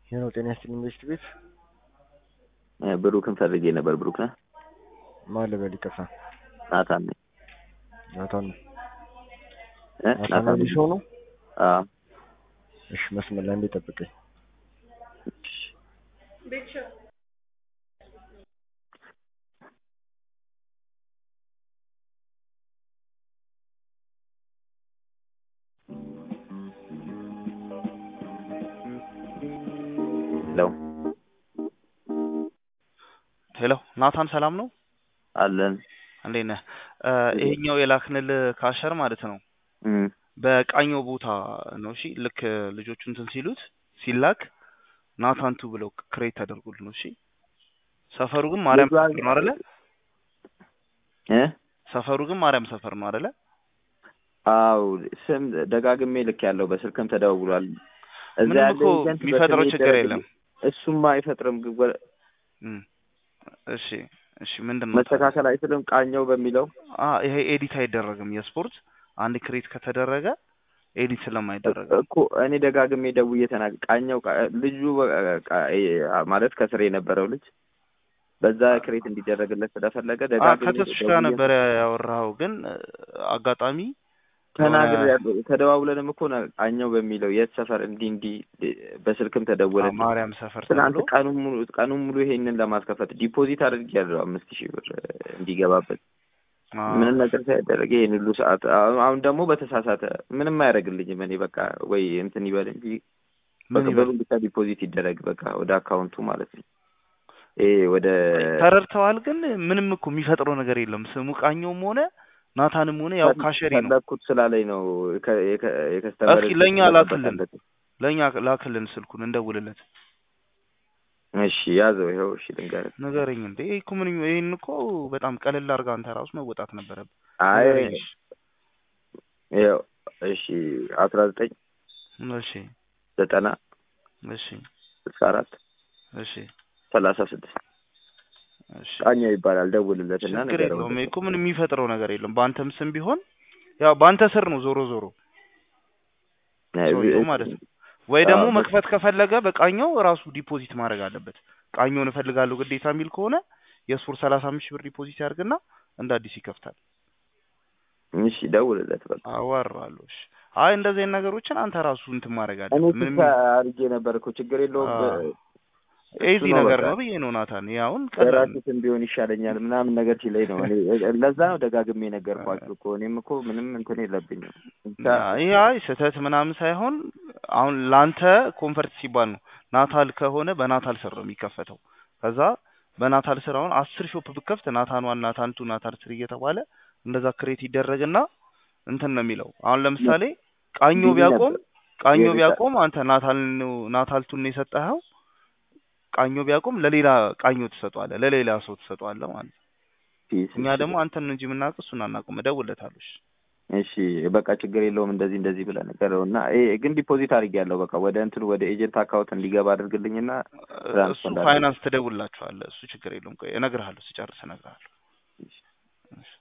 ይህ ነው ጤና ይስጥልኝ ኢንቨስት ቤት ብሩክን ፈልጌ ነበር። ብሩክ ነህ? ማን ልበል? ይቅርታ ናታን ነኝ። ናታን ነው። እ? ናታን አዲስ ሰው ነው? አዎ። እሺ መስመር ላይ እንዴ ጠብቀኝ። ሄሎ ሄሎ ናታን ሰላም ነው? አለን። እንዴት ነህ? እ ይሄኛው የላክንል ካሸር ማለት ነው እም በቃኘው ቦታ ነው። እሺ ልክ ልጆቹ እንትን ሲሉት ሲላክ ናታንቱ ብለው ክሬት ተደርጎል ነው። እሺ ሰፈሩ ግን ማርያም ልጇ- ሰፈር ነው አይደለ? እ ሰፈሩ ግን ማርያም ሰፈር ነው አይደለ? አው ስም ደጋግሜ ልክ ያለው በስልክም ተደውሏል። እዛ ምንም ያለ እኮ ኤጀንት የሚፈጥረው በስሜ ችግር ይደረግ- የለም። እሱማ አይፈጥርም። ግን ወ- እም እሺ እሺ ምንድን ነው መስተካከል አይችልም። ቃኘው በሚለው አ ይሄ ኤዲት አይደረግም። የስፖርት አንድ ክሬት ከተደረገ ኤዲት ስለማይደረግ እኮ እኔ ደጋግሜ ደውዬ ተናግ ቃኘው ቃ- ልጁ በ- ቃ- እ- ማለት ከስር የነበረው ልጅ በዛ ክሬት እንዲደረግለት ስለፈለገ አ ደጋግሜ ከተስሽ ጋር ደውዬ ነበረ ያወራኸው፣ ግን እ፣ አጋጣሚ ተናግር የሆነ- ያለው ተደዋውለንም እኮ ነ- ቃኘው በሚለው የት ሰፈር እንዲህ እንዲህ በስልክም አ ተደወለ። ማርያም ሰፈር ትናንት ተብሎ ቀኑን ሙሉ ቀኑን ሙሉ ይሄንን ለማስከፈት ዲፖዚት አድርጌያለሁ አምስት ሺህ ብር እ፣ እንዲገባበት አ ምንም ነገር ሳያደረገ ይህን ሁሉ ሰዓት አሁን አሁን ደግሞ በተሳሳተ ምንም አያደርግልኝም። እኔ በቃ ወይ እንትን ይበል እንጂ ምን በቃ ይበል ብሩን ብቻ ዲፖዚት ይደረግ በቃ ወደ አካውንቱ ማለት ነው። ይሄ ወደ ተረድተዋል። ግን ምንም እኮ የሚፈጥረው ነገር የለም። ስሙ ቃኘውም ሆነ ናታንም ሆነ ያው ካሸሪ ነው። ፈለግኩት ስላለኝ ነው የከ- የከ- የከስተመር እስኪ ለእኛ ስልክ ላክልን። መጠቀምበት። ለእኛ ላክልን ስልኩን እንደውልለት እሺ ያዘው ይኸው። እሺ ልንገርህ። ንገረኝ። እንዴ ይሄ እኮ ምን ይሄን እኮ በጣም ቀለል አድርጋ አንተ ራሱ መወጣት ነበረብህ። አይ ንገረኝ እሺ። ይኸው እሺ አስራ ዘጠኝ እሺ ዘጠና እሺ ስልሳ አራት እሺ ሰላሳ ስድስት እሺ ቃኘው ይባላል። ደውልለት እና ችግር ንገረው። የለውም። ይሄ እኮ ምን የሚፈጥረው ነገር የለም። በአንተም ስም ቢሆን ያው በአንተ ስር ነው ዞሮ ዞሮ ሰውየው ማለት ነው። ወይ ደግሞ አዎ፣ መክፈት ከፈለገ በቃኘው ራሱ ዲፖዚት ማድረግ አለበት። ቃኘውን እፈልጋለሁ ግዴታ የሚል ከሆነ የስፖርት ሰላሳ አምስት ሺህ ብር ዲፖዚት ያድርግና እንደ አዲስ ይከፍታል። እሺ ደውልለት በቃ። አዋራለሁ። እሺ አይ እንደዚህ አይነት ነገሮችን አንተ ራሱ እንትን ማድረግ እኔ አለበት። ምንም ብቻ አድርጌ ነበር እኮ ችግር የለውም። አዎ። እሱ ኤዚ ነው ነገር በቃ። ነው ብዬ ነው ናታን። ይሄ አሁን ቀላል ነው። የራሱትን ቢሆን ይሻለኛል ምናምን ነገር ሲለኝ ነው። እኔ ለዛ ነው ደጋግሜ ነገርኳችሁ እኮ እኔም እኮ ምንም እንትን የለብኝም። ብቻ ይሄ አይ ስህተት ምናምን ሳይሆን አሁን ላንተ ኮንፈርት ሲባል ነው። ናታል ከሆነ በናታል ስር ነው የሚከፈተው። ከዛ በናታል ስር አሁን አስር ሾፕ ብከፍት ናታን ዋን፣ ናታን ቱ፣ ናታል ስር እየተባለ እንደዛ ክሬት ይደረግና እንትን ነው የሚለው። አሁን ለምሳሌ ቃኞ ቢዚ ቢያቆም ነበር። ቃኞ የቤታ- ቢያቆም አንተ ናታል ነው ናታል ቱን ነው የሰጠኸው። ቃኞ ቢያቆም ለሌላ ቃኞ ትሰጠዋለህ፣ ለሌላ ሰው ትሰጠዋለህ ማለት ነው። ፒስ እኛ እሺ። ደግሞ አንተን ነው እንጂ የምናውቅ እሱን አናውቅም። እደውልለታለሁ። እሺ እሺ በቃ ችግር የለውም። እንደዚህ እንደዚህ ብለህ ንገረው እና ይሄ ግን ዲፖዚት አድርጌያለሁ በቃ ወደ እንትኑ ወደ ኤጀንት አካውንት እንዲገባ አድርግልኝና እሱ ትራንስፈር እንዳደርግ። ፋይናንስ ትደውልላችኋለህ። እሱ ችግር የለውም። ቆይ እነግርሃለሁ፣ ስጨርስ እነግርሃለሁ። እሺ